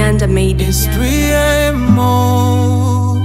Nyanda made it. It's 3 a.m. Oh,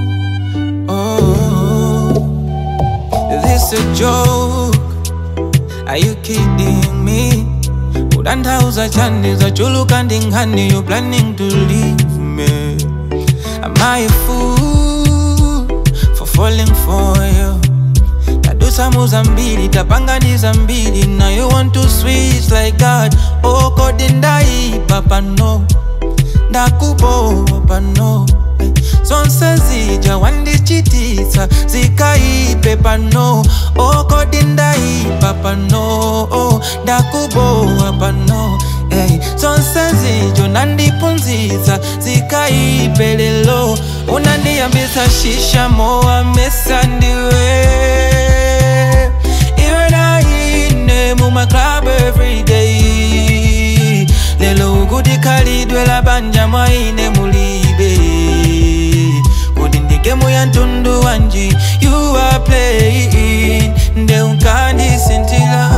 oh, this a joke? Are you kidding me? Udandauza chani za chulu kandingani You planning to leave me Am I a fool For falling for you tadusa muzambili tapanganiza mbili Now you want to switch like that Oh kodi ndaipa pano ndakubowa pano Eh, zonse zija wandichitisa zikaipe pano Oh kodi ndaipa pano Oh, ndakubowa pano Hey, zonse zijo nandipunziza zikaipe lelo unandiyambisa shisha mowa mesa ndiwe iwe naine mumaclub everyday lelo kuti khalidwe la banja mwaine mulibe kuti ndigemu ya mtundu wanji you are playing nde unkandisintila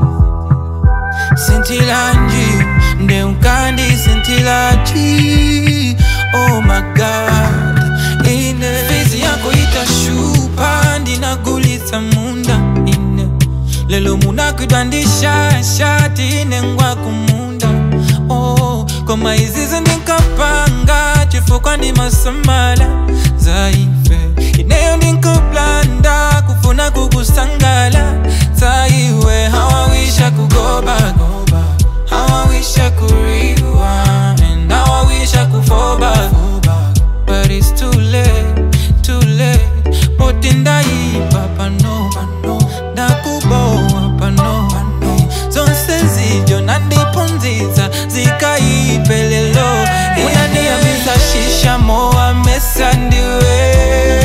sintilanji nde unkandi sintilaji oh my god ine fizi yako itashupa ndinagulitsa munda ine lelo munakwidwa ndishashati ine ngwa kumunda oh koma izizi ndinkapanga chifukwa ndimasamala zaife ineyo ndinkuplanda kufuna kukusangala zaiwe hawawisha kugoba How I wish I could rewind How I wish I could fall back But it's too late, too late Poti ndaipa pano Ndakubowa pano Zonse zijo nandipunziza Zikaipe lelo Unaniambisa shisha mowa mesa ndiwe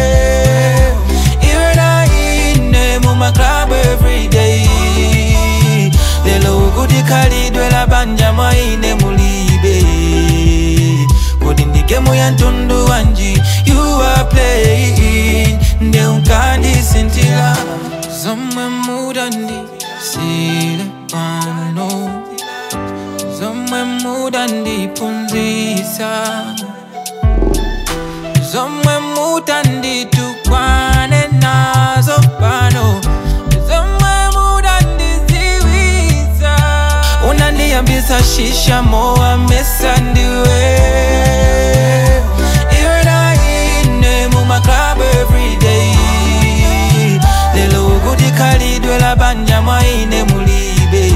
Iwe naine mumaclub everyday lelo kuti khalidwe la banja mwaine mulibe kuti ndigemu ya mtundu wanji you are playing nde unkandisintila zomwe mudandisile pano zomwe mudandipunzisa zomwe mutanditukwane nazo pano zomwe mudandiziwisa unandiyambisa shisha mowa mesa ndiwe iwe naine mumaclub everyday lelo kuti khalidwe la banja mwaine mulibe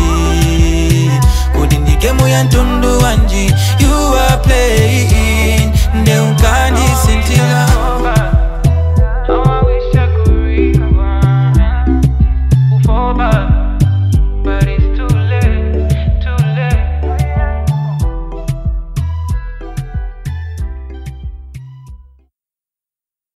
kuti ndigemu ya mtundu wanji you are playing nde unka